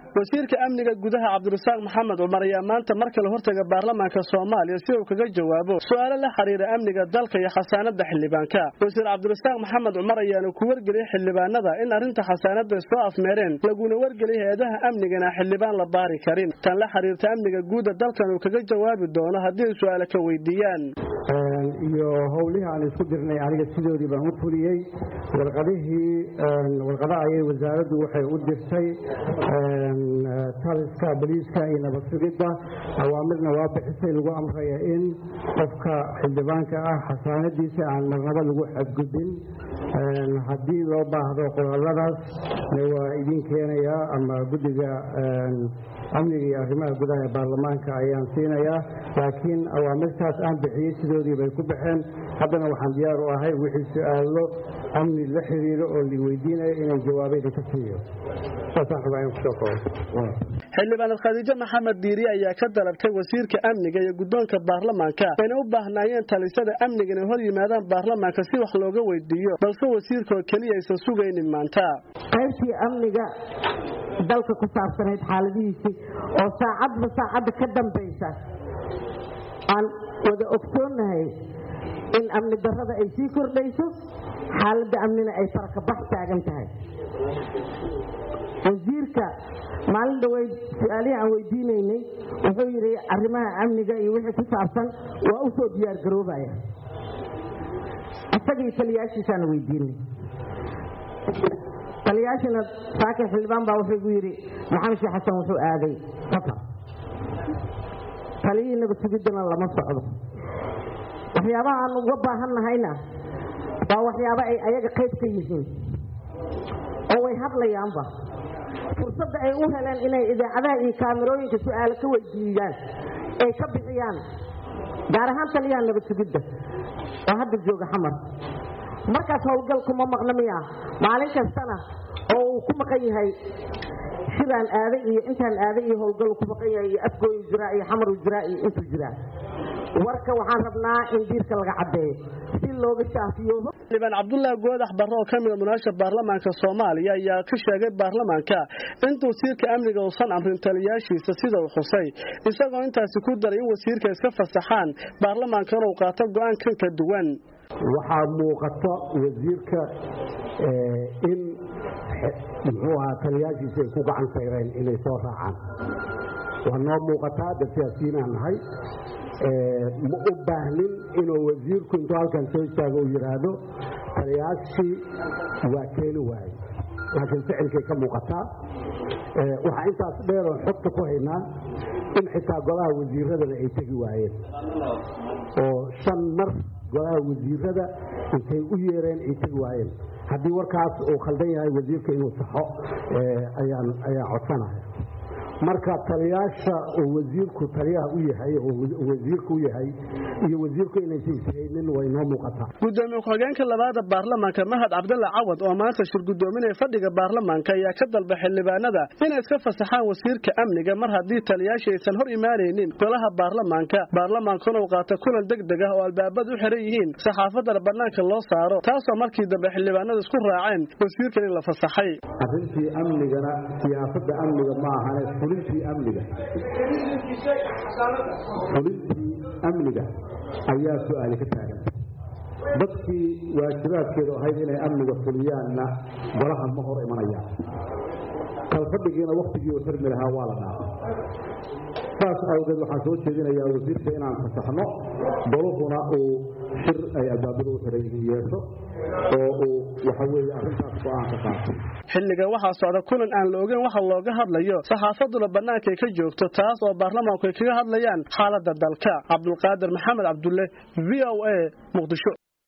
wasiirka amniga gudaha cabdirasaaq maxamed cumar ayaa maanta mar kale hortaga baarlamaanka soomaaliya si uu kaga jawaabo su-aalo la xiriira amniga dalka iyo xasaanada xildhibaanka wasiir cabdirasaaq maxamed cumar ayaana ku wargeliyey xildhibaanada in arrinta xasaanada ay soo afmeereen laguna wargeliyay hay-adaha amnigana xildhibaan la baari karin tan la xiriirta amniga guuda dalkan uu kaga jawaabi doono haddii ay su-aale ka weydiiyaan iyo howlihii aan isku dirnay aniga sidoodii baan u fuliyey warqadihii warqada ayay wasaaraddu waxay u dirtay taliska boliiska iyo nabad sugidda awaamirna waa bixisay lagu amraya in qofka xildhibaanka ah xasaanadiisa aan marnaba lagu xadgudbin haddii loo baahdo qoraaladaas waa idin keenayaa ama guddiga amniga iyo arrimaha gudaha ee baarlamaanka ayaan siinayaa laakiin awaamirtaas aan bixiyey sidoodii bay ku baxeen haddana waxaan diyaar u ahay wixii su-aalo amni la xiriiro oo la weydiinayo inaan jawaabayda ka siiyo xildhibaanad khadiijo maxamed diiri ayaa ka dalabtay wasiirka amniga iyo guddoonka baarlamaanka ayna u baahnaayeen talisada amniga inay hor yimaadaan baarlamaanka si wax looga weydiiyo balse wasiirkaoo keliya aysan sugaynin maanta qaybtii amniga dalka ku saabsanayd xaaladihiisii oo saacadba saacadda ka dambaysa aan wada ogsoonnahay in amni darrada ay sii kordhayso xaaladda amnina ay farakabax taagan tahay wasiirka maalin dhaweyd su-aalihii aan weydiinaynay wuxuu yidhi arrimaha amniga iyo wixii ku saabsan waa u soo diyaargaroobaya isagii taliyaashiisaana weydiinay taliyaashina saakin xildhibaan baa wuxuu igu yidhi maxamed sheekh xasan wuxuu aaday safar taliyihii nabad sugiddana lama socdo waxyaabaha aan uga baahan nahayna waa waxyaabo ay ayaga qayb ka yihiin oo way hadlayaanba fursadda ay u heleen inay idaacadaha iyo kaamirooyinka su-aalo ka weydiiyaan ay ka bixiyaan gaar ahaan taliyaha nabad sugidda oo hadda jooga xamar markaas howlgal kuma maqna miya maalin kastana oo uu ku maqan yahay shiraan aaday iyo intaan aaday iyo howlgal ku maqan yahay iyo afgooyu jiraa iyo xamaru jiraa iyo intuu jiraa warka waxaan rabnaa in diirka laga caddeeyo si looga shaafiyoobo xildhibaan cabdullaahi goodax barre oo ka mida munaasha baarlamaanka soomaaliya ayaa ka sheegay baarlamaanka in wasiirka amniga uusan amrin taliyaashiisa sida uu xusay isagoo intaasi ku daray in wasiirka iska fasaxaan baarlamaankana uu qaato go-aan kan ka duwan waxaa muuqata wasiirka in muxuu ahaa taliyaashiisa ay ku gacan sayreen inay soo raacaan waa noo muuqataa dad siyaasiyiinaan nahay ma u baahnin inuu wasiirku intuu halkan soo istaago uu yidhaahdo taliyaashii waa keeni waaye laakiin ficilkay ka muuqataa waxaa intaas dheeroo xogta ku haynaa in xitaa golaha wasiiradana ay tegi waayeen oo shan mar golaha wasiirada intay u yeereen ay tegi waayeen haddii warkaas uu khaldan yahay wasiirka inuu saxo ayaan codsanaya marka taliyaasha oo wasiirku taliyaha u yahay oo wasiirku u yahay iyo wasiirku inaysan ishaynin way noo muuqataa gudoomiye ku-xigeenka labaada baarlamaanka mahad cabdalla cawad oo maanta shir gudoominaya fadhiga baarlamaanka ayaa ka dalba xildhibaanada inay iska fasaxaan wasiirka amniga mar haddii taliyaasha aysan hor imaanaynin golaha baarlamaanka baarlamaankuna uu qaato kulan deg deg ah oo albaabada u xiran yihiin saxaafadana bannaanka loo saaro taasoo markii dambe xildhibaanada isku raaceen wasiirkan in la fasaxay arrintii amnigana siyaasada amniga ma ahane fulintii amniga fulintii amniga ayaa su-aali ka taagan dadkii waajibaadkeedu ahayd inay amniga fuliyaanna golaha ma hor imanayaan kalfadhigiina waktigii uu xirmi lahaa waa la dhaafay saas awgeed waxaan soo jeedinayaa wasiirka inaan fasaxno goluhuna uu shir ay albaabada u xiran yihiin yeesho oo uu waxa weeye arrintaas go-aan ka qaatay xilliga waxaa socda kulan aan la ogeyn waxa looga hadlayo saxaafaduna bannaanka ay ka joogto taas oo baarlamaanku ay kaga hadlayaan xaaladda dalka cabdulqaadir maxamed cabdulle v o a muqdisho